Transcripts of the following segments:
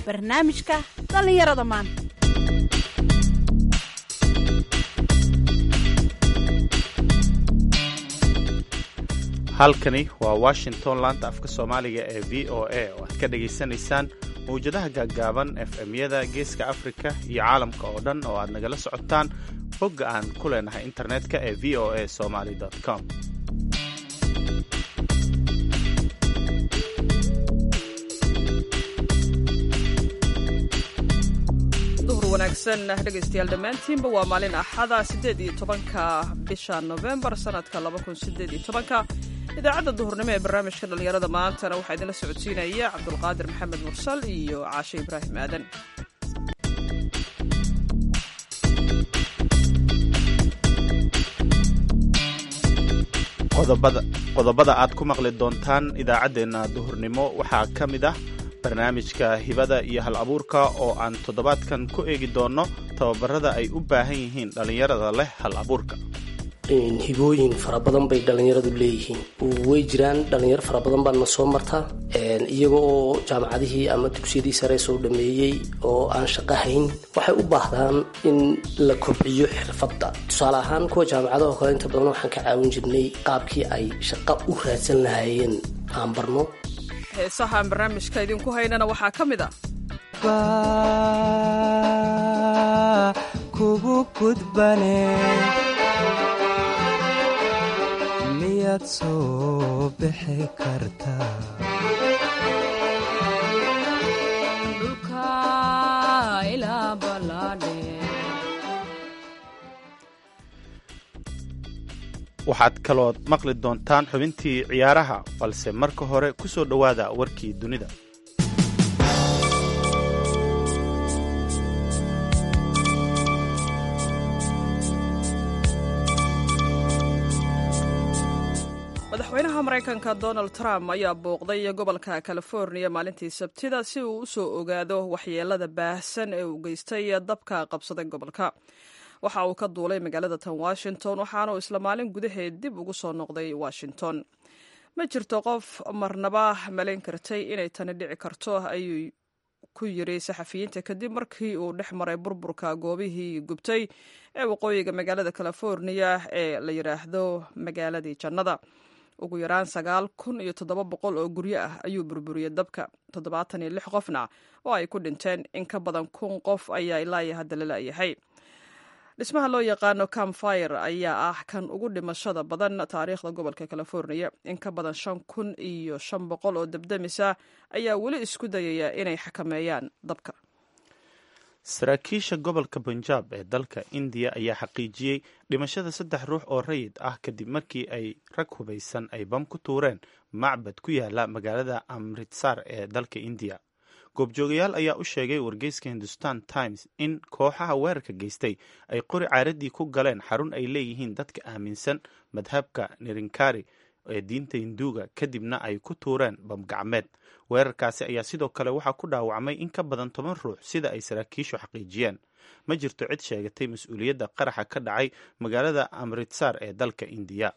barnaamijka dhallinyarada maanta halkani waa washington laanta afka soomaaliga ee v o a oo aad ka dhagaysanaysaan mawjadaha gaaggaaban efmyada geeska afrika iyo caalamka oo dhan oo aad nagala socotaan bogga aan ku leenahay internetka ee v o a somaly com duhur wanaagsan dhegaystayaal dhammaantiinba waa maalin axada siddeed iyo tobanka bisha novembar sanadka laba kun sideed iyo tobanka idaacadda duhurnimo ee barnaamijka dhallinyarada maantana waxaa idinla socodsiinaya cabdulqaadir maxamed mursal iyo caashe ibraahim aadan qodobada aad ku maqli doontaan idaacaddeenna duhurnimo waxaa ka mid ah barnaamijka hibada iyo hal abuurka oo aan toddobaadkan ku eegi doonno tababarada ay u baahan yihiin dhallinyarada leh hal abuurka hibooyin fara badan bay dhallinyaradu leeyihiin way jiraan dhallinyaro fara badan baana soo martaa iyaga oo jaamacadihii ama dugsiyadii sare soo dhameeyey oo aan shaqo hayn waxay u baahdaan in la kobciyo xirfadda tusaale ahaan kuwa jaamacadaho kale inta badan waxaan ka caawin jirnay qaabkii ay shaqo u raadsan lahaayeen aan barno heesaha aan barnaamijka idinku haynana waxaa ka mid a kugu gudbane miyaad soo bixi kartaa waxaad kalood maqli doontaan xubintii ciyaaraha balse marka hore ku soo dhowaada warkii dunida madaxweynaha maraykanka donald trump ayaa booqday gobolka californiya maalintii sabtida si uu u soo ogaado waxyeelada baahsan ee uu geystay dabka qabsaday gobolka waxa uu ka duulay magaalada tan washington waxaana uu isla maalin gudaheed dib ugu soo noqday washington ma jirto qof marnaba malayn kartay inay tani dhici karto ayuu ku yiri saxafiyiinta kadib markii uu dhex maray burburka goobihii gubtay ee waqooyiga magaalada californiya ee la yidhaahdo magaaladii jannada ugu yaraan sagaal kun iyo toddoba boqol oo guryo ah ayuu burburiyey dabka toddobaatan iyo lix qofna oo ay ku dhinteen in ka badan kun qof ayaa ilaa hadda la la'yahay dhismaha loo yaqaano camfire ayaa ah kan ugu dhimashada badan taariikhda gobolka californiya in ka badan shan kun iyo shan boqol oo dabdamisa ayaa weli isku dayaya inay xakameeyaan dabka saraakiisha gobolka punjab ee dalka indiya ayaa xaqiijiyey dhimashada saddex ruux oo rayid ah kadib markii ay rag hubaysan ay bam ku tuureen macbad ku yaala magaalada amritsar ee dalka indiya goobjoogayaal ayaa u sheegay wargeyska hindustan times in kooxaha weerarka geystay ay qori caaradii ku galeen xarun ay leeyihiin dadka aaminsan madhabka nirinkari ee diinta hinduuga kadibna ay ku tuureen bamgacmeed weerarkaasi ayaa sidoo kale waxaa ku dhaawacmay in ka badan toban ruux sida ay saraakiishu xaqiijiyeen ma jirto cid sheegatay mas-uuliyadda qaraxa ka dhacay magaalada amritsar ee dalka indiya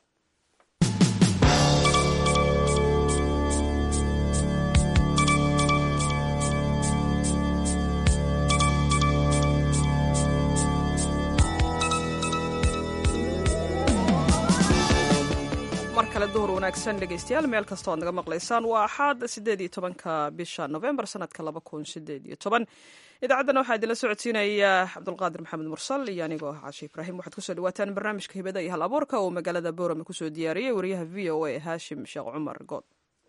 mar kale duhur wanaagsan dhegaystayaal meel kasta oad naga maqlaysaan waa axaad siddeed iyo tobanka bisha novembar sanadka laba kun sideed iyo toban idaacaddana waxaa idinla socodsiinaya cabdulqaadir maxamed mursal iyo anigoo ah caashi ibraahim waxaad kusoo dhawaataan barnaamijka hibada iyo hal abuurka oo magaalada boorame kusoo diyaariyey wariyaha v o a haashim sheekh cumar good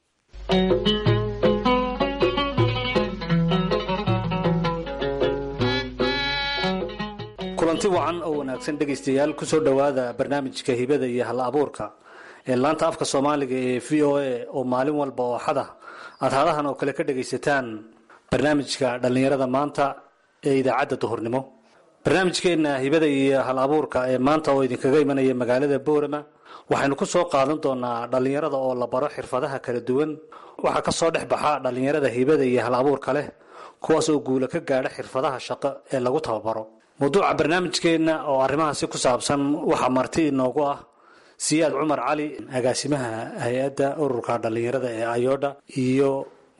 kulanti wacan oo wanaagsan dhegaystayaal kusoo dhowaada barnaamijka hibada iyo hal abuurka ee laanta afka soomaaliga ee v o a oo maalin walba oo xada aad hadahan oo kale ka dhagaysataan barnaamijka dhallinyarada maanta ee idaacadda duhurnimo barnaamijkeenna hibada iyo hal abuurka ee maanta oo idinkaga imanaya magaalada boorama waxaynu ku soo qaadan doonaa dhallinyarada oo la baro xirfadaha kala duwan waxaa ka soo dhex baxa dhallinyarada hibada iyo hal abuurka leh kuwaas oo guula ka gaadha xirfadaha shaqo ee lagu tababaro mawduuca barnaamijkeenna oo arrimahaasi ku saabsan waxaa marti inoogu ah siyaad cumar cali agaasimaha hay-adda ururka dhallinyarada ee ayodha iyo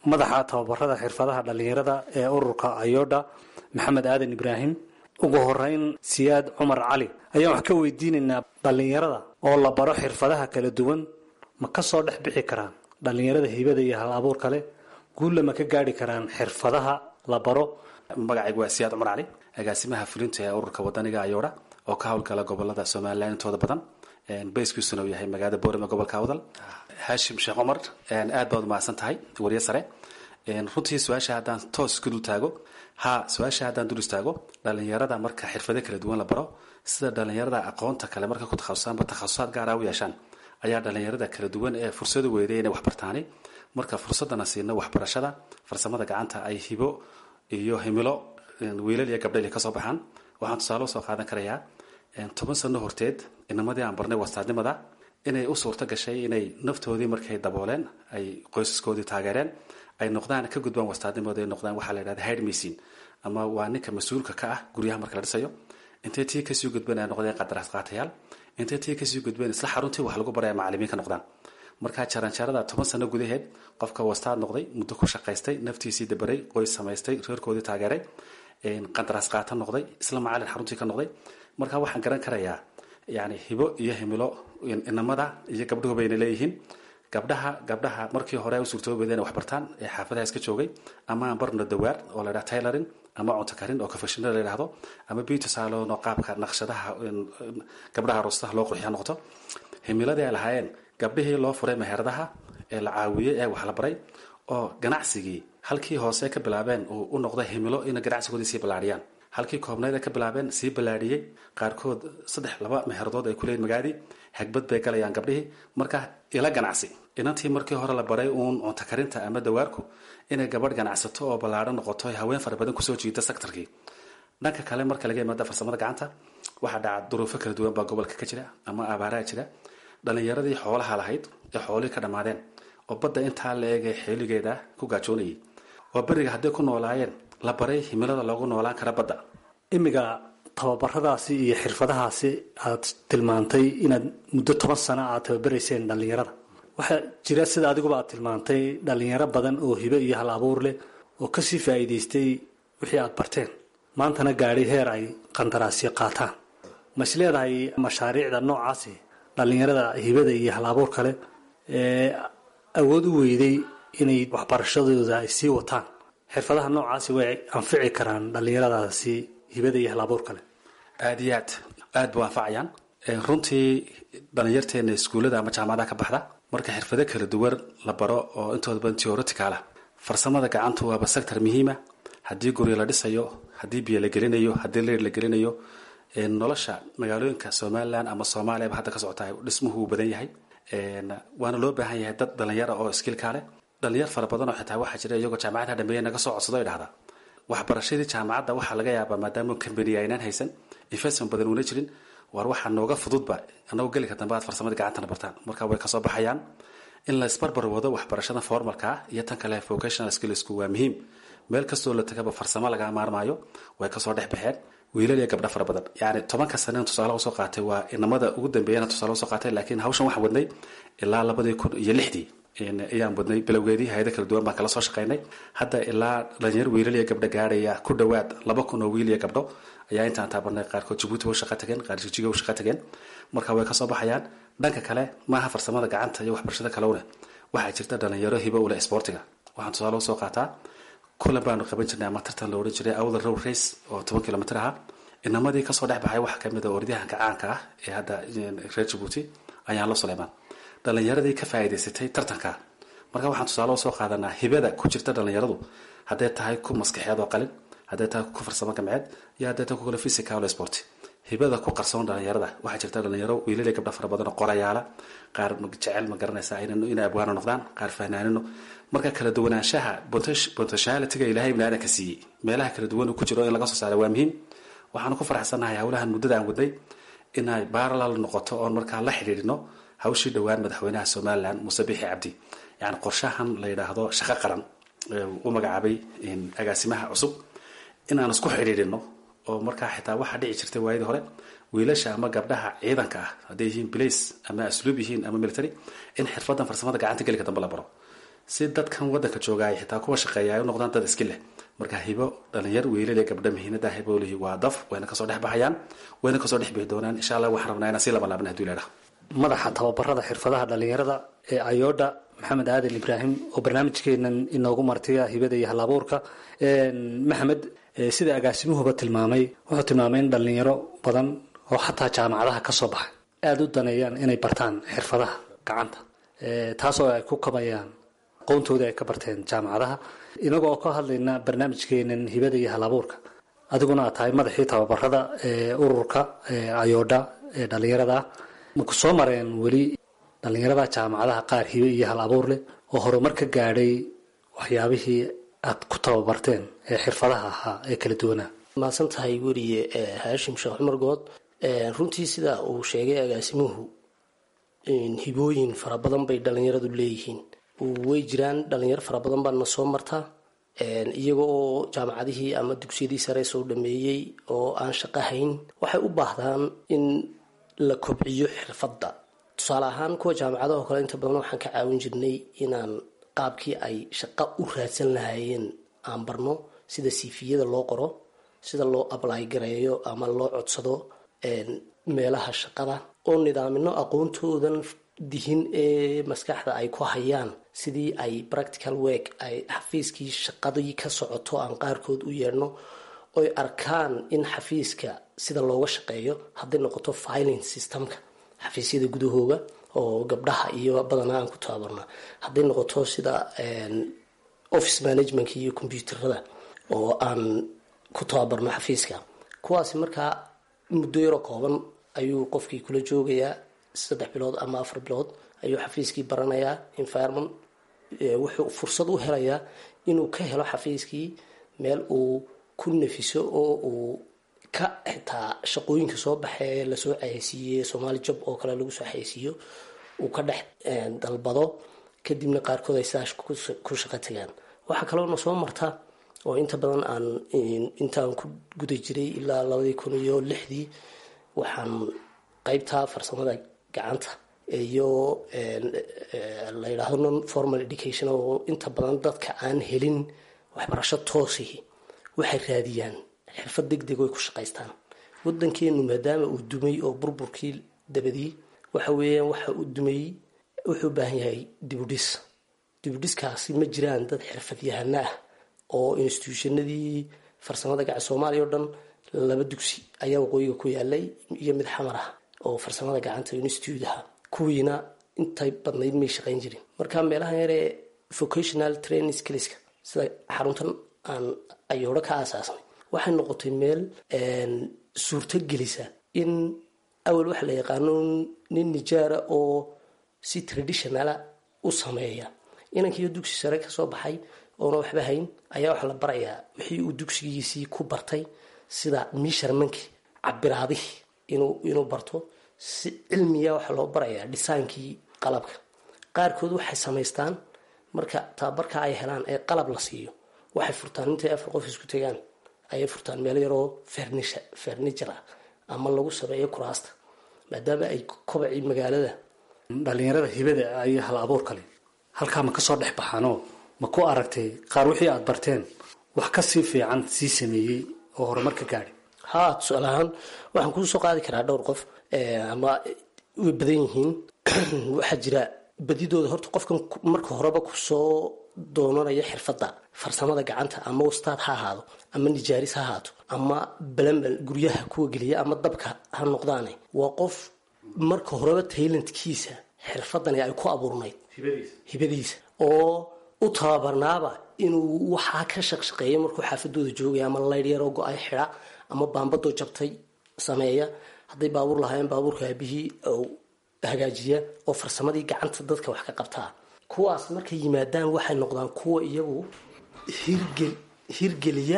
madaxa tababarada xirfadaha dhallinyarada ee ururka ayodha maxamed aadan ibraahim ugu horeyn siyaad cumar cali ayaan wax ka weydiinaynaa dhallinyarada oo la baro xirfadaha kala duwan ma ka soo dhex bixi karaan dhallinyarada hibada iyo hal abuur kale guulla ma ka gaadhi karaan xirfadaha la baro magacaygu waa siyaad cumar cali agaasimaha fulinta ee ururka wadaniga ayoodha oo ka howlgala gobolada somalilan intooda badan bayskiisuna uu yahay magaalada boorama gobolka awdal haashim sheekh cumar aad baad umahadsan tahay wariye sare runtii su-aasha haddaan toos ku dul taago ha su-aasha haddaan dul istaago dhalinyarada marka xirfado kala duwan la baro sida dhalinyarada aqoonta kale marka ku takhasusaanba takhasusaad gaara u yeeshaan ayaa dhalinyarada kala duwan ee fursadu weeday inay waxbartaani marka fursadana siino waxbarashada farsamada gacanta ay hibo iyo himilo wiilal iyo gabdhayl kasoo baxaan waxaan tusaale usoo qaadan karayaa toban sano horteed inamadii aan barnay wastaadnimada inay u suurto gashay inay naftoodii markay dabooleen ay qoysaskoodii taageereen ay noqdaan ka gudbaan wastaadnimooda ay noqdaan waxaa la yidhahda hide machine ama waa ninka mas-uulka ka ah guryaha marka la dhisayo intay tii kasii gudbeen ay noqdeen qadaraas qaatayaal intay tii kasii gudbeen isla xaruntii wax lagu baraya macalimiin ka noqdaan markaa jaranjarada toban sano gudaheed qofka wastaad noqday muddo ku shaqaystay naftiisii dabaray qoys samaystay reerkoodii taageeray qandaraas qaata noqday isla macalin xaruntii ka noqday marka waxaan garan karayaa yani hibo iyo himilo inamada iyo gabdhuhu bayna leeyihiin gabdhaha gabdhaha markii hore u suurtoobeeda inay waxbartaan ee xaafadaha iska joogay ama aan barno dawaar oo la ydhaha taylorin ama cunto karin oo kafashina la yidhahdo ama beauty salon oo qaabka naqshadaha gabdhaha roostaha loo qurxiya noqoto himiladii ay lahaayeen gabdhihii loo furay meheradaha ee la caawiyey ee wax la baray oo ganacsigii halkii hoose ka bilaabeen uu u noqday himilo ina ganacsigoodii sii ballaadhiyaan halkii koobnayd ay ka bilaabeen sii ballaadhiyey qaarkood saddex laba meheradood ay kuleeyiin magaadii hagbad bay galayaan gabdhihii marka ila ganacsi inantii markii hore la baray uun cunto karinta ama dawaarku inay gabadh ganacsato oo ballaadhan noqoto haween fara badan kusoo jiida sektarkii dhanka kale marka laga yimaada farsamada gacanta waxaa dhaca duruufo kala duwan baa gobolka ka jira ama abaaraha jira dhalinyaradii xoolaha lahayd ee xoolihii ka dhammaadeen oo badda intaa la eegay xeeligeeda ku gaajoonayay oo beriga hadday ku noolaayeen la baray himilada loogu noolaan kara badda imiga tababaradaasi iyo xirfadahaasi aad tilmaantay inaad muddo toban sano aad tababarayseen dhallinyarada waxaa jira sida adiguba aad tilmaantay dhallinyaro badan oo hibe iyo hal abuur leh oo kasii faa'iidaystay wixii aad barteen maantana gaadhay heer ay qandaraasyo qaataan ma is leedahay mashaariicda noocaasi dhallinyarada hibada iyo hal abuur kale ee awood u weyday inay waxbarashadooda ay sii wataan xirfadaha noocaasi way anfici karaan dhallinyaradaasi hibada iyo hal abuur kale aada iyo aad aad bu anfacayaan runtii dhalinyarteena iskuullada ama jaamacadaha ka baxda marka xirfado kala duwan la baro oo intooda badan teoriticalah farsamada gacantu waaba sector muhiima haddii guryo la dhisayo haddii biyo la gelinayo haddii leer la gelinayo nolosha magaalooyinka somalilan ama soomaaliyaba hadda ka socota dhismuhu uu badan yahay waana loo baahan yahay dad dhalinyara oo iskiilkaa leh dhalinyar fara badan oo xitaa waxaa jira iyagoo jaamacadaha dhameeya naga soo codsado ay dhahdaa waxbarashadii jaamacadda waxaa laga yaabaa maadaama kambaniya aynaan haysan investment badan uuna jirin waar waxaa nooga fududba anagoo gelika dambe aad farsamada gacantana bartaan marka way kasoo baxayaan in la isbarbar wado waxbarashada formalka ah iyo tan kale vocational skillsku waa muhiim meel kastoo la tagaba farsamo laga maarmaayo way kasoo dhex baxeen wiilal iyo gabdho fara badan yani tobanka saneen tusaale usoo qaatay waa inamada ugu dambeeyana tusaale usoo qaatay laakiin hawshan waxaan wadnay ilaa labadii kun iyo lixdii ayaan wadnay bilowgeedii hay-ada kala duwan baan kala soo shaqaynay hadda ilaa dhalinyar wiilal iyo gabdho gaaraya ku dhowaad laba kun oo wiil iyo gabdho ayaa intaan taabarnay qaarkood jabuuti u shaqa tageen qaar jijiga u shaqa tageen marka way kasoo baxayaan dhanka kale maaha farsamada gacanta iyo waxbarashada kalowne waxaa jirta dhalinyaro hibo uleh sportiga waxaan tusaale usoo qaataa kulan baanu qaban jirnay ama tartan la odhan jiray awdal row race oo toban kilomitr ahaa inamadii kasoo dhex baxay waxaa kamid a orodyahanka caanka ah ee hadda reer jabuuti ayaan la suleymaan dhalinyaradii ka faa'iidaysatay tartanka marka waxaan tusaale usoo qaadanaa hibada ku jirta dhalinyaradu hadday tahay ku maskaxeed oo qalin hadday tahay ku farsamo gamceed iyo hadday tahay ku kale physical sport hibada ku qarsoon dhalinyarada waxaa jirta dhalinyaro wiilal iyo gabdho fara badan oo qorayaala qaar jecel ma garanaysa inay abwaano noqdaan qaar fahnaanino marka kala duwanaanshaha potentialityga ilaahay ibni aadanka siiyey meelaha kala duwan uu ku jiro in laga soo saara waa muhiim waxaanu ku faraxsannahay howlahan muddada aan wadnay inay baralal noqoto oon markaa la xidhiidhino hawshii dhowaan madaxweynaha somalilan muuse bixi cabdi yani qorshahan la yidhaahdo shaqo qaran u magacaabay agaasimaha cusub inaan isku xidhiidhino oo markaa xitaa waxaa dhici jirtay waayadii hore wiilasha ama gabdhaha ciidanka ah hadday yihiin blace ama asluub yihiin ama military in xirfadan farsamada gacanta gelika dambe la baro si dadkan wadanka joogaay xitaa kuwa shaqeeya ay u noqdaan dad iski leh marka hibo dhalinyar wiilal iyo gabdha mihiinada hiboolihi waa daf wayna kasoo dhex baxayaan wayna kasoo dhex bixi doonaan insha allah waxaan rabnaa inaan sii laban laabna haduu leedhaha madaxa tababarada xirfadaha dhalinyarada ee ayoodha maxamed aadan ibraahim oo barnaamijkeenan inoogu martiya hibada iyo halabuurka maxamed sida agaasimuhuba tilmaamay wuxuu tilmaamay in dhalinyaro badan oo xataa jaamacadaha kasoo baxay aada u daneeyaan inay bartaan xirfadaha gacanta taasoo ay ku kabayaan aqoontoodii ay ka barteen jaamacadaha inagoo ka hadlayna barnaamijkeenan hibada iyo halabuurka adiguna aad tahay madaxii tababarada ee ururka ayoodha ee dhalinyarada maku soo mareen weli dhalinyarada jaamacadaha qaar hibe iyo hal abuur leh oo horumar ka gaadhay waxyaabihii aad ku tababarteen ee xirfadaha ahaa ee kala duwanaa mahadsan tahay weliye haashim sheekh cumar good runtii sida uu sheegay agaasimuhu hibooyin fara badan bay dhalinyaradu leeyihiin way jiraan dhalinyaro fara badan baana soo martaa iyaga oo jaamacadihii ama dugsiyadii sare soo dhameeyey oo aan shaqo hayn waxay u baahdaan in la kobciyo xirfadda tusaale ahaan kuwa jaamacadaha oo kale inta badan waxaan ka caawin jirnay inaan qaabkii ay shaqo u raadsan lahaayeen aan barno sida siifiyada loo qoro sida loo ablay gareeyo ama loo codsado meelaha shaqada oo nidaamino aqoontoodan dihin ee maskaxda ay ku hayaan sidii ay practical work ay xafiiskii shaqadii ka socoto aan qaarkood u yeedhno oy arkaan in xafiiska sida looga shaqeeyo hadday noqoto filing systemka xafiisyada gudahooga oo gabdhaha iyo badanaa aan ku tababarna hadday noqoto sida office managementka iyo combyuuterada oo aan ku tababarno xafiiska kuwaasi markaa muddo yaroo kooban ayuu qofkii kula joogayaa saddex bilood ama afar bilood ayuu xafiiskii baranayaa environment wuxuu fursad u helayaa inuu ka helo xafiiskii meel uu ku nafiso oo uu ka xitaa shaqooyinka soo baxee lasoo xayeysiiyey somaali job oo kale lagu soo xayeysiiyo uu ka dhex dalbado kadibna qaarkood ay sidaas ku shaqo tagaan waxaa kaloona soo marta oo inta badan aan intaan ku guda jiray ilaa labadii kun iyo lixdii waxaan qeybta farsamada gacanta iyo la yidhaahdo non formal education oo inta badan dadka aan helin waxbarasho toosihi waxay raadiyaan xirfad deg deg oy ku shaqaystaan wadankeenu maadaama uu dumay oo burburkii dabadii waxa weeyaan waxa uu dumay wuxuu u baahan yahay dibudhis dibudhiskaasi ma jiraan dad xirfadyahana ah oo instituutionadii farsamada gacan soomaaliya o dhan laba dugsi ayaa waqooyiga ku yaalay iyo mid xamar ah oo farsamada gacanta institute aha kuwiina intay badnayd may shaqayn jirin marka meelaha yaree vocational training skillska sida xaruntan aan ayoodho ka aasaasnay waxay noqotay meel suurto gelisa in awal waxa la yaqaano nin nijaara oo si traditionala u sameeya inankiiyo dugsi sare kasoo baxay oona waxba hayn ayaa waxaa la barayaa wixii uu dugsigiisii ku bartay sida misharmankii cabiraadihii inuu barto si cilmiya waxaa loo barayaa dhisaankii qalabka qaarkood waxay samaystaan marka tababarka ay helaan ee qalab la siiyo waxay furtaan intay afar qof isku tegaan ayay furtaan meel yaroo ferniture ah ama lagu sameeyo kuraasta maadaama ay kobacii magaalada dhalinyarada hibada iyo hal abuur kale halkaa ma kasoo dhex baxaanoo ma ku aragtay qaar wixii aada barteen wax kasii fiican sii sameeyey oo horumar ka gaadhay haa tusaale ahaan waxaan kuu soo qaadi karaa dhowr qof ama way badan yihiin waxaa jira badidooda horta qofkan marka horeba kusoo doonanaya xirfadda farsamada gacanta ama wastaad ha ahaado ama nijaaris ha ahaato ama balambal guryaha kuwa geliya ama dabka ha noqdaane waa qof marka horeba taylantkiisa xirfadani ay ku abuurnayd hibadiisa oo u tababarnaaba inuu waxaa ka shaqshaqeeya markuu xaafadooda joogaya ama laydh yaroo go-ay xida ama baambadoo jabtay sameeya hadday baabuur lahaayeen baabuurka aabihii hagaajiya oo farsamadii gacanta dadka wax ka qabtaa kuwaas markay yimaadaan waxay noqdaan kuwa iyagu hirgel hirgeliya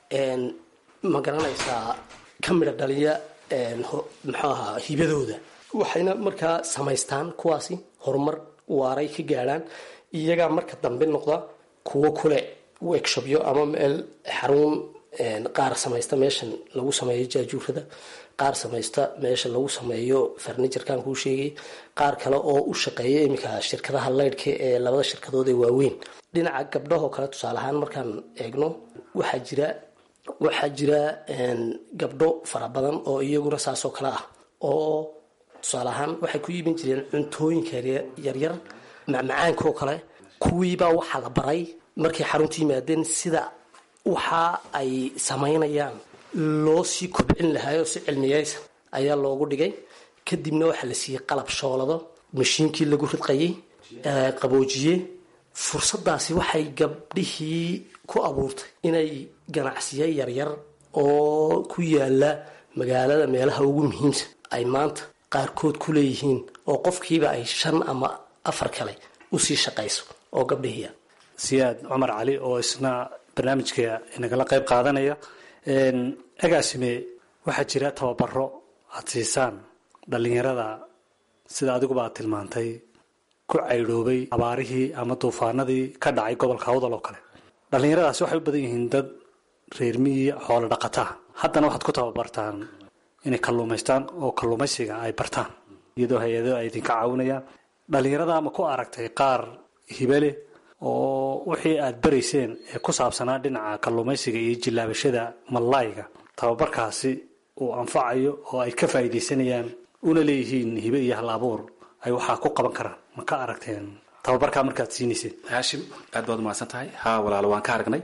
ma garanaysaa ka midha dhaliya muxuu ahaa hibadooda waxayna markaa samaystaan kuwaasi horumar waaray ka gaadhaan iyagaa marka dambe noqda kuwo kule workshopyo ama meel xarun qaar samaysta meeshan lagu sameeyo jaajuurada qaar samaysta meesha lagu sameeyo farniturkan kuu sheegay qaar kale oo u shaqeeya iminka shirkadaha leydhka ee labada shirkadood ee waaweyn dhinaca gabdhahoo kale tusaale ahaan markaan eegno waxaa jira waxaa jira gabdho fara badan oo iyaguna saasoo kale ah oo tusaale ahaan waxay ku iibin jireen cuntooyinka yaryar macmacaankaoo kale kuwiibaa waxaa la baray markay xarunta yimaadeen sida waxa ay samaynayaan loo sii kobcin lahaayoo si cilmiyeysa ayaa loogu dhigay kadibna waxaa la siiyey qalab shoolado mashiinkii lagu ridqayay qaboojiye fursadaasi waxay gabdhihii ku abuurtay inay ganacsiyo yaryar oo ku yaala magaalada meelaha ugu muhiimsan ay maanta qaarkood ku leeyihiin oo qofkiiba ay shan ama afar kale usii shaqayso oo gabdhihiia siyaad cumar cali oo isna barnaamijka inagala qayb qaadanaya agaasime waxaa jira tababaro aada siisaan dhallinyarada sida adiguba aad tilmaantay ku caydhoobay abaarihii ama duufaanadii ka dhacay gobolka awdal oo kale dhallinyaradaasi waxay u badan yihiin dad reer miyi xoolo dhaqataa haddana waxaad ku tababartaan inay kalluumaystaan oo kalluumaysiga ay bartaan iyadoo hay-ado ay idinka caawinayaan dhallinyarada ama ku aragtay qaar hibale oo wixii aada barayseen ee ku saabsanaa dhinaca kalluumaysiga iyo jillaabashada mallayga tababarkaasi uu anfacayo oo ay ka faa'iidaysanayaan una leeyihiin hibe iyo hal abuur ay waxaa ku qaban karaan ma ka aragteen tababarkaa markaad siinayseen haashim aad baad umahadsan tahay haa walaalo waan ka aragnay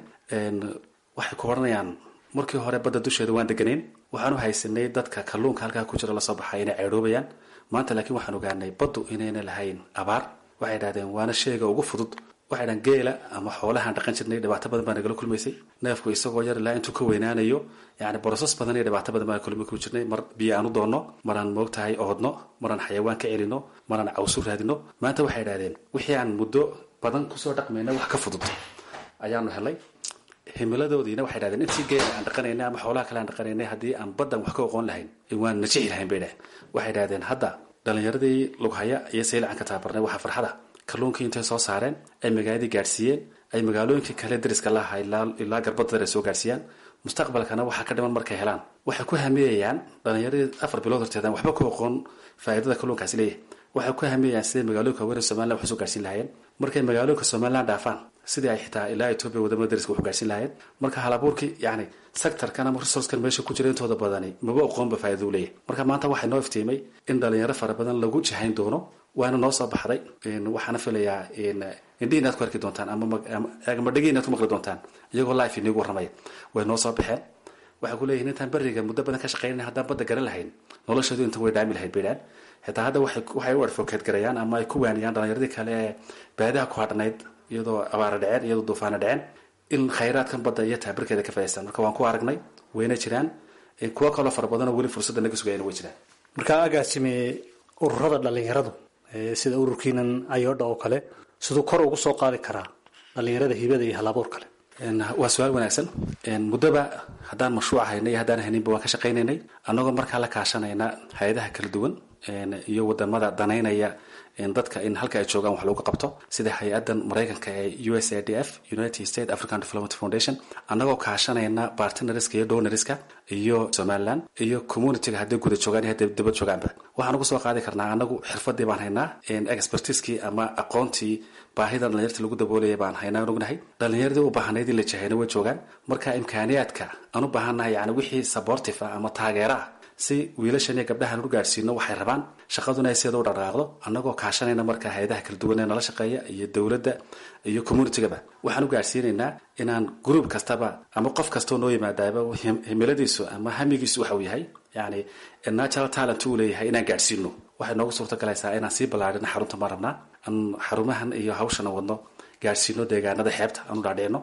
waxay ku odhanayaan markii hore badda dusheeda waan deganayn waxaan u haysanay dadka kalluunka halkaa ku jira lasoo baxay inay ceedhoobayaan maanta laakiin waxaan ogaanay baddu inayna lahayn abaar waxay dhahdeen waana sheega ugu fudud waxay dhahan geela ama xoolahaan dhaqan jirnay dhibaato badan baa nagala kulmaysay neefku isagoo yar ilaa intuu ka weynaanayo yani borosas badan iyo dhibaato badan baan kulmi ku jirnay mar biyo aan u doonno maraan moogtahay oodno maraan xayawaan ka celino maraan cawsu raadino maanta waxay dhahdeen wixii aan muddo badan kusoo dhaqmayna wax ka fudud ayaanu helay himiladoodiina waxay dhahdeen intii geela aan dhaqanaynay ama xoolaha kale aan dhaqanaynay haddii aan baddan wax ka oqoon lahayn waan najixi lahayn bay dhahen waxay dhahdeen hadda dhalinyaradii lughaya iyo saylacan ka tababarnay waxaa farxada kalluunkii intay soo saareen ay magaaladii gaadhsiiyeen ay magaalooyinkii kale dariska laha ilaa garbadadar ay soo gaadhsiiyaan mustaqbalkana waxaa ka dhiman markay helaan waxay ku hamiyayaan dhalinyaradii afar bilood horteedaan waxba ku oqoon faa'iidada kalluunkaasi leeyahay waxay ku hamiyayaan siday magaalooyinka haweenka somaliland wax soo gaarsiin lahaayeen markay magaalooyinka somaliland dhaafaan sidii ay xitaa ilaa etoobiya wadamada dariska wax gaarsiin lahaayeen marka halabuurkii yacni sectorkan ama resourcekan meesha ku jira intooda badani maba oqoonba faa'iida u leeyahay marka maanta waxay noo iftiimay in dhalinyaro fara badan lagu jihayn doono waana noo soo baxday waxaana filayaa indhihi inaad ku arki doontaan ama dhegi inaad ku maqli doontaan iyagoo life inigu warramaya way noo soo baxeen waxay ku leeyihin intaan beriga muddo badan ka shaqeynay haddaan badda garan lahayn noloshoodu inta way dhaami lahayd bay dhahan xitaa hadda waxay u advocate garayaan ama ay ku waaniyaan dhalinyaradii kale ee baadiha ku hadhnayd iyadoo abaara dhaceen iyadoo duufaana dhaceen in khayraadkan badda iyo taabirkeeda ka faa'idaystaan marka waan ku aragnay wayna jiraan kuwo kaloo fara badan oo weli fursadda naga sugayana way jiraan marka agaasime ururada dhalinyaradu sida ururkiinan ayodha oo kale siduu kor ugu soo qaadi karaa dhalinyarada hibada iyo halabuur kale waa su-aal wanaagsan muddoba haddaan mashruuc haynay iyo haddaan hayninba waan ka shaqaynaynay annagoo markaa la kaashanayna hay-adaha kala duwan iyo wadamada danaynaya dadka in halka ay joogaan wax lagu qabto sida hay-adan maraykanka ee u s a d f united states african development foundation annagoo kaashanayna bartneriska iyo downeriska iyo somaliland iyo communityga hadday guda joogaan iyo hadday dabad joogaanba waxaan ugu soo qaadi karnaa annagu xirfadii baan haynaa expertiskii ama aqoontii baahida dhalinyarta lagu daboolaya baan haynaa ognahay dhalinyaradii u baahnayd in la jahayna way joogaan marka imkaaniyaadka aan u baahannahay yani wixii supportive ah ama taageera ah si wiilashan iyo gabdhahan u gaadhsiino waxay rabaan shaqaduna ay sideeda u dhaqaaqdo annagoo kaashanayna markaa hay-adaha kala duwan ee nala shaqeeya iyo dowladda iyo communitygaba waxaan u gaadhsiinaynaa inaan group kastaba ama qof kastoo noo yimaadaaba himiladiisu ama hamigiisu waxa uu yahay yani natural talent uu leeyahay inaan gaadhsiino waxay noogu suurtogalaysaa inaan sii ballaadhino xarunta maan rabnaa aan xarumahan iyo hawshana wadno gaadhsiino deegaanada xeebta aan u dhaadhicino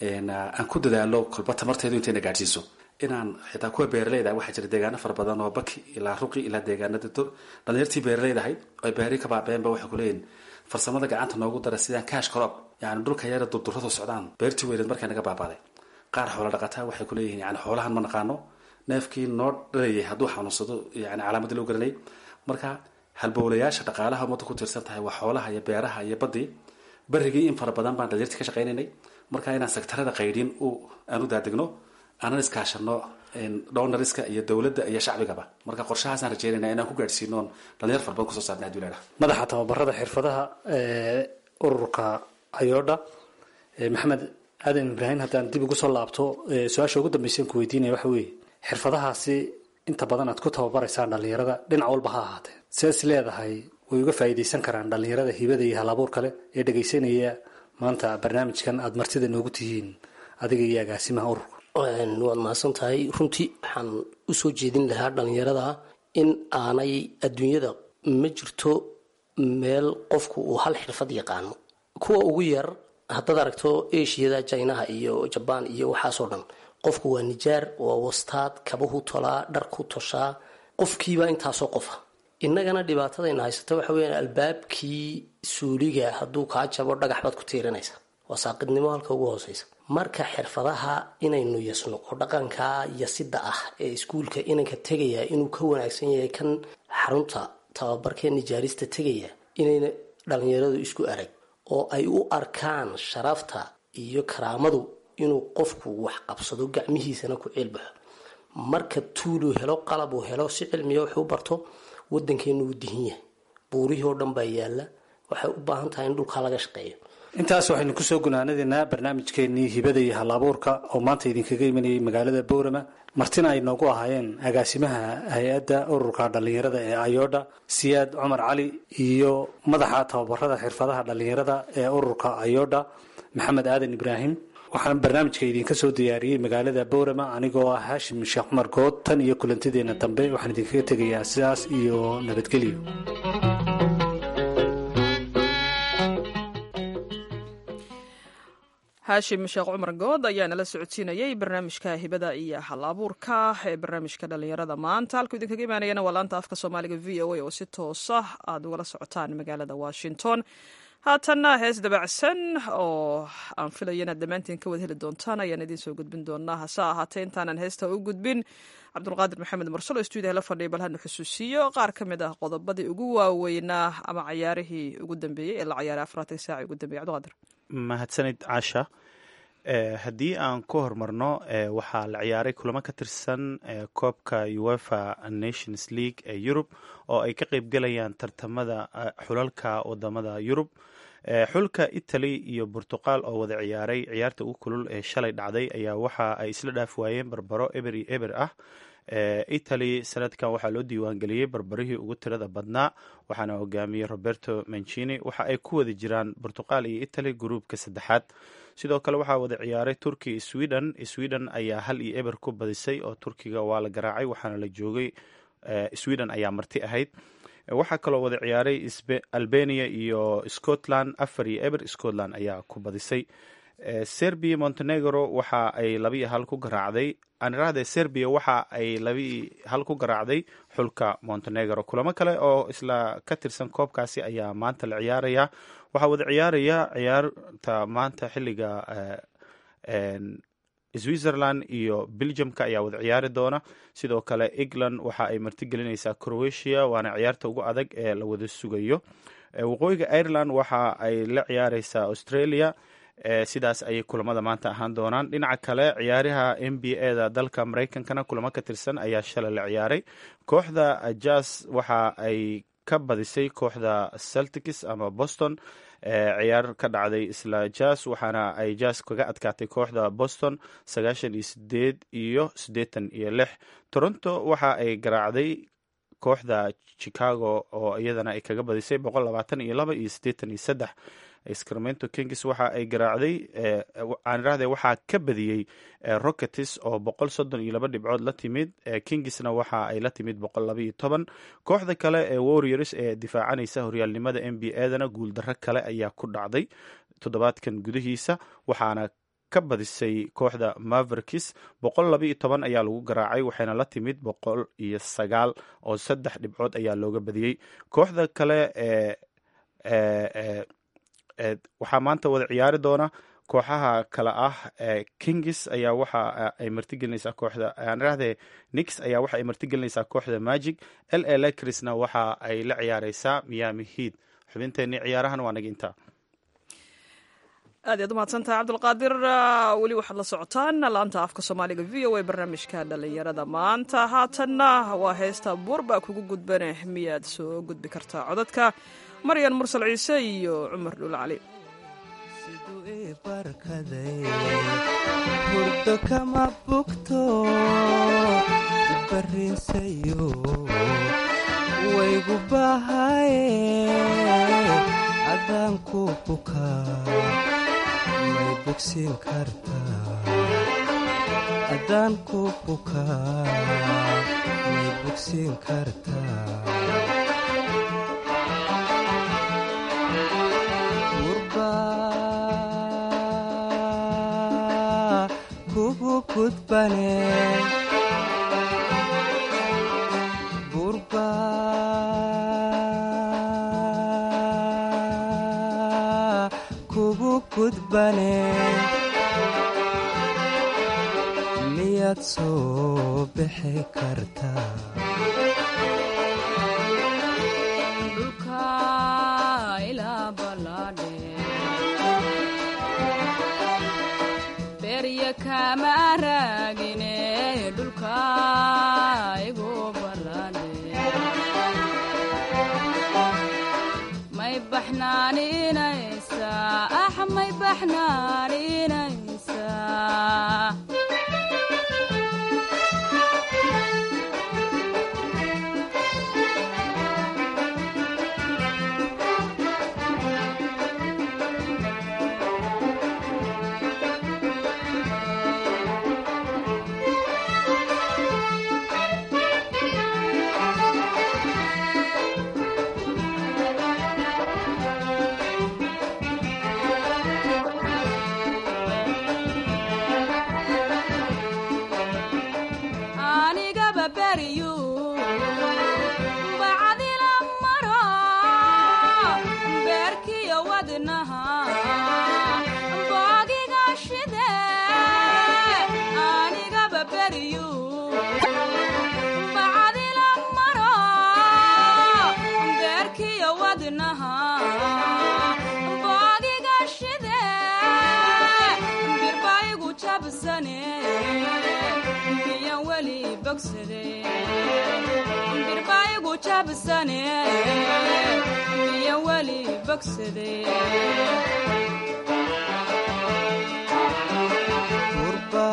aan ku dadaalo kolba tamarteedu intayna gaadhsiiso inaan xitaa kuwa beeraleyda waxaa jira deegaano fara badan oo baki ilaa ruqi ilaa deegaanada dhalinyartii beeraleyda ahayd ay beeri ka baabeenba waxay kuleeyihin farsamada gacanta noogu dara sidaan kaash crop yani dhulka yara durduradu socdaan beertii weyneed markay naga baabaaday qaar xoola dhaqataa waxay kuleeyihin yani xoolahan ma naqaano neefkii noo dhalayay hadduu xanuunsado yani calaamadii loo garanay marka halbowlayaasha dhaqaalaha ummadda ku tiirsan tahay waa xoolaha iyo beeraha iyo baddii berigii in fara badan baan dhalinyartii ka shaqaynaynay marka inaan sektarada qaydhin aan u daadegno aanan iskaashano downariska iyo dowladda iyo shacbigaba marka qorshahaasaan rajeynayna inaan ku gaadhsiinoon dhalinyar fara badan kusoo saarna hadii la idhaha madaxa tababarada xirfadaha ee ururka ayodha maxamed aadan ibraahim haddaan dib ugu soo laabto su-aasha ugu dambaysan ku weydiinaya waxa weeye xirfadahaasi inta badan aad ku tababaraysaan dhalinyarada dhinac walba ha ahaatee sidaas leedahay way uga faa'iidaysan karaan dhalinyarada hibada iyo halabuur kale ee dhegaysanaya maanta barnaamijkan aada martida noogu tihiin adiga iyo agaasimaha ururka waad mahadsan tahay runtii waxaan usoo jeedin lahaa dhalinyarada in aanay adduunyada ma jirto meel qofku uu hal xirfad yaqaano kuwa ugu yar haddaad aragto ashiyada jinaha iyo jabaan iyo waxaasoo dhan qofku waa nijaar waa wastaad kabahu tolaa dharku toshaa qofkiiba intaasoo qofa innagana dhibaatadayna haysata waxa weya albaabkii suuliga hadduu kaa jabo dhagax baad ku tiirinaysa waa saaqidnimo halka ugu hooseysa marka xirfadaha inaynu yasno oo dhaqanka yasida ah ee iskuulka inanka tegaya inuu ka wanaagsan yahay kan xarunta tababarkee nijaarista tegaya inayna dhalinyaradu isku arag oo ay u arkaan sharafta iyo karaamadu inuu qofku wax qabsado gacmihiisana ku ceelbaxo marka tuuluu helo qalab uu helo si cilmiya wax u barto wadankeenu uu dihin yahay buurihii oo dhan baa yaala waxay u baahan tahay in dhulkaa laga shaqeeyo intaas waxaynu kusoo gunaanadaynaa barnaamijkeenii hibada iyo halabuurka oo maanta idinkaga imanayay magaalada boorama martina ay noogu ahaayeen agaasimaha hay-adda ururka dhalinyarada ee ayodha siyaad cumar cali iyo madaxa tababarada xirfadaha dhalinyarada ee ururka ayodha maxamed aadan ibraahim waxaan barnaamijka idinka soo diyaariyey magaalada boorama anigoo ah haashim sheekh cumar good tan iyo kulantideena dambe waxaan idinkaga tegayaa sidaas iyo nabadgelyo haashim sheekh cumar good ayaa nala socodsiinayay barnaamijka hibada iyo hal abuurka ee barnaamijka dhalinyarada maanta halkuu idinkaga imaanayana waa laanta afka soomaaliga v o a oo si toosa aad ugala socotaan magaalada washington haatanna hees dabacsan oo aan filaya inaad dhammaantiin ka wada heli doontaan ayaan idiin soo gudbin doonaa hase ahaatee intaanan heesta u gudbin cabdulqaadir maxamed mursalo stuudiyaha la fadhiya bal hanu xusuusiyo qaar ka mid ah qodobadii ugu waaweynaa ama cayaarihii ugu dambeeyey ee la cayaaray afaraatank saaci ugu dambeeyey cabdulqaadir mahadsanid caasha haddii aan ku horumarno waxaa la ciyaaray kulamo ka tirsan koobka uefa nations league ee yurub oo ay ka qeybgelayaan tartamada xulalka wadamada yurub xulka italy iyo burtuqal oo wada ciyaaray ciyaarta ugu kulul ee shalay dhacday ayaa waxa ay isla dhaaf waayeen barbaro eber iyo eber ah italy sanadkan waxaa loo diiwaangeliyey barbarihii ugu tirada badnaa waxaana hogaamiyey roberto mancini waxa ay ku wada jiraan burtuqal iyo italy gruubka saddexaad sidoo kale waxaa wada ciyaaray turkiya sweden sweden ayaa hal iyo eber ku badisay oo turkiga waa la garaacay waxaana la joogay sweden ayaa marti ahayd waxaa kaloo wada ciyaaray albania iyo scotland afar iyo eber scotland ayaa ku badisay serbia montenegro waxa ay labiiyo hal ku garaacday anirahde serbia waxa ay labii hal ku garaacday xulka montenegro kulamo kale oo isla ka tirsan koobkaasi ayaa maanta la ciyaaraya waxaa wada ciyaaraya ciyaarta maanta xiliga switzerland iyo belgiumka ayaa wada ciyaari doona sidoo kale england waxa ay martigelinaysaa croatia waana ciyaarta ugu adag ee la wada sugayo waqooyiga ireland waxa ay la ciyaareysaa australia sidaas ayay kulamada maanta ahaan doonaan dhinaca kale ciyaaraha n b a da dalka mareykankana kulamo ka tirsan ayaa shalay la ciyaaray kooxda jas waxa ay ka badisay kooxda celtics ama boston ciyaar ka dhacday isla jas waxaana ay jas kaga adkaatay kooxda boston sagaashan iyo sideed iyo siddeetan iyo lix toronto waxa ay garaacday kooxda chicago oo iyadana ay kaga badisay boqol labaatan iyo laba iyo siddeetan iyo saddex sacramento kings waxa ay garaacday aanirahde waxaa ka badiyey rocketis oo boqol soddon iyo laba dhibcood la timid kingsna waxa ay la timid boqol laba iyo toban kooxda kale ee warriors ee difaacanaysa horyaalnimada n b a dana guuldarro kale ayaa ku dhacday toddobaadkan gudihiisa waxaana ka badisay kooxda mavericks boqol laba iyo toban ayaa lagu garaacay waxayna la timid boqol iyo sagaal oo saddex dhibcood ayaa looga badiyey kooxda kale ee waxaa maanta wada ciyaari doona kooxaha kale ah kings ayaa waxa ay martigelinaysaa kooxda aanirahde nix ayaa waxa ay martigelinaysaa kooxda magic l a lakrisna waxa ay la ciyaareysaa miami heat xubinteenii ciyaarahan waa naga intaa aad iyaad umahadsantahay cabdulqaadir weli waxaad la socotaan laanta afka soomaaliga v o a barnaamijka dhallinyarada maanta haatanna waa heesta buurba kugu gudbane miyaad soo gudbi kartaa codadka maryan mursal ciise iyo cumar dhul cali siduu ii barkaday hurdo kama bugto barrinsayo waygu bahaye adaan ku bukaa may bogsiin kartaa adaan ku bukaa may bogsiin kartaa kugu gudbane burba kugu gudbane miyaad soo bixi kartaa kama raagine dhulka igu balane may baxnaaninaysa ah may baxnaaninaysa anigaba beriyu bacdila maro beerkiyo wadnaha boogiga shide anigaba beriyu bacdila maro beerkiyo wadnaha boogiga shide birbaigu jabsane miyan weli bogsade birbaigu jabsane miyan weli bogsade burba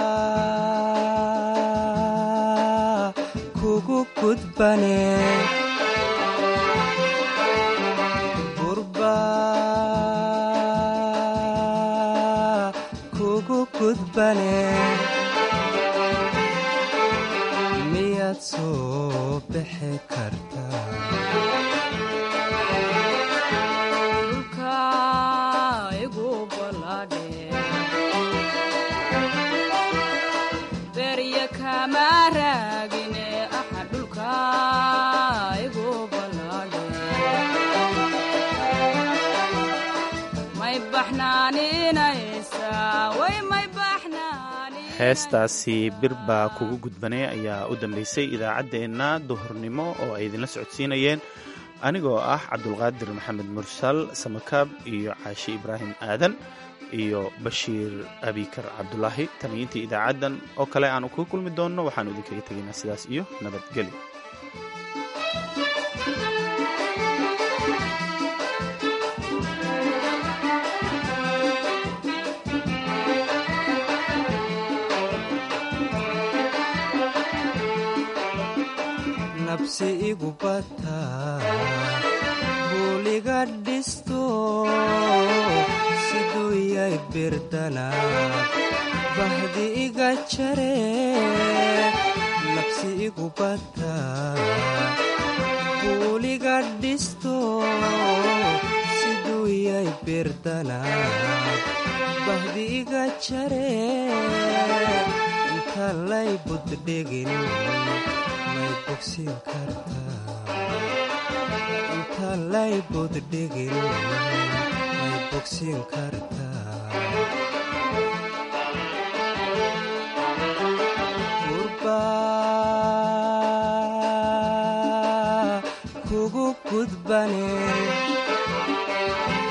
kugu gudbane burba kugu gudbane miyaad soo bixi kartaa dhulka igu baladhe berya kama raagine aha dhulka igu baladhe may baxnaaninaysa way may baxnaanin heestaasi bir baa kugu gudbanay ayaa u dambeysay idaacaddeenna duhurnimo oo ay idinla socodsiinayeen anigoo ah cabdulqaadir maxamed mursal samakaab iyo caashi ibraahim aadan iyo bashiir abikar cabdulaahi taniyiintii idaacaddan oo kale aanu kuga kulmi doonno waxaanu idinkaga tegaynaa sidaas iyo nabadgelyo nabsi igu bataa buuliga dhisto siduu yay birdana bahdi iga jare nabsi igu bataa buuliga dhisto siduu yay birdana bahdi iga jare inta lay buddhegin may bogsiin kartaa inta lay buddhegin may bogsiin kartaa burba kugu gudbane